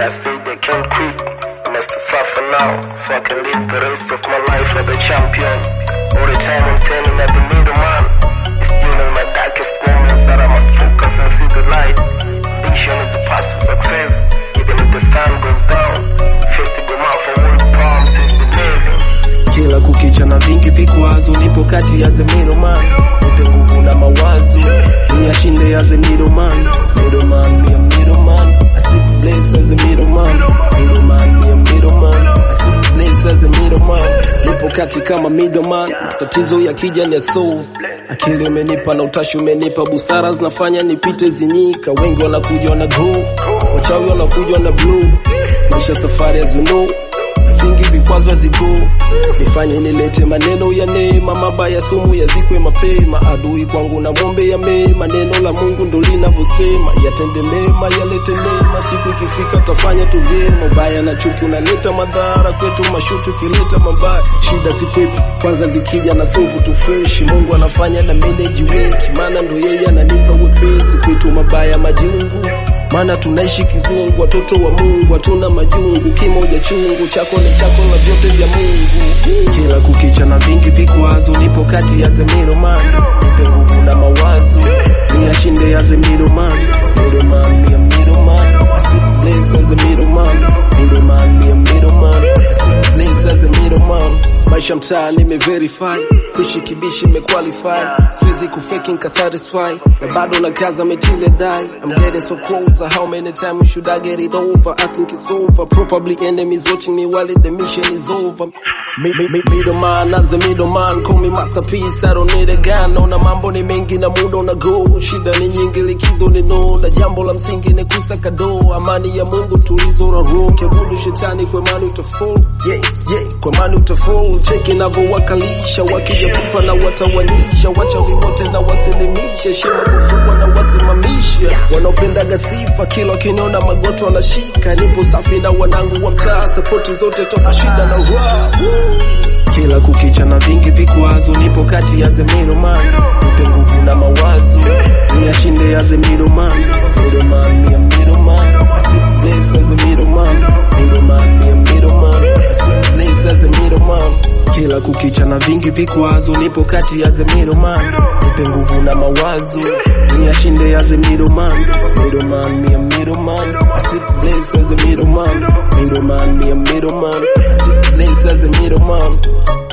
I say they can't quit. I must suffer now, so I can live the rest of my life as a champion. All the time I'm standing at the middleman. It's during my darkest moments that I must focus and see the light. Vision is the path to success. Even if the sun goes down, face to go out for world palms is believing. kila kukicha na vingi vikwazo, nipo kati ya the middleman, nipe nguvu na mawazo, niyashinde as a middleman, middleman, me a middleman, I sit blessed as a middleman, middleman, me a middleman, I sit blessed as a middleman, nipo kati kama middleman, tatizo yakija ni solve, akili umenipa na utashi umenipa, busara zinafanya nipite zinyika, wengi wanakuja na go, wachawi wanakuja na blue, maisha safari as you know vingi vikwazo zigo nifanye nilete maneno ya neema, mabaya sumu yazikwe mapema. Adui kwangu na mwombe ya mema, neno la Mungu ndo linavyosema, yatende mema, yalete neema. Siku ikifika tafanya tu vyema. Ubaya na chuki unaleta madhara kwetu, mashutu kileta mabaya, shida sikwepi kwanza zikija na sovu tu fresh. Mungu anafanya na manage weki, maana ndo yeye ananipa wepesi kwetu, mabaya majungu maana tunaishi kizungu, watoto wa Mungu hatuna majungu, kimoja chungu chako ni chako na vyote vya Mungu. Kila kukicha na vingi vikwazo, nipo kati ya the middleman, nipe nguvu na mawazo, niyashinde as a middleman, middleman, me a middleman, I sit blessed as a middleman, middleman, me a middleman, I sit blessed as a middleman. Maisha mtaa nimeverify, kuishi kibishi nimequalify, siwezi kufake nikasatisfy, na bado na kaza metile die. I'm getting so closer, how many times should I get it over? I think it's over, probably enemies watching me while the mission is over. Mi- mi- mi- Middleman, as a middleman, call me masterpiece, I don't need a gun. Naona mambo ni mengi na muda una go, shida ni nyingi, likizo ni no, na jambo la msingi ni kusaka do, amani ya Mungu tulizo la roho, kiabudu shetani kwa imani utafall, yeah, yeah, kwa imani utafall, cheki navyowakalisha, wakija pupa na watawanyisha, wachawi wote na wasilimisha, shema kukubwa na wasimamisha, wanaopendaga sifa, kila wakiniona magoto wanashika, nipo safi na wanangu wa mtaa, sapoti zote toka shida na raha, kila kukicha na vingi vikwazo, nipo kati ya the middleman, nipe nguvu na mawazo, niyashinde as a middleman, middleman, me a middleman, I sit blessed as a middleman, middleman, me a middleman, I sit blessed as a middleman. Kila kukicha na vingi vikwazo, nipo kati ya the middleman, nipe nguvu na mawazo, niyashinde as a middleman, middleman, me a middleman, I sit blessed as a middleman, middleman, me a middleman, I sit blessed as a middleman.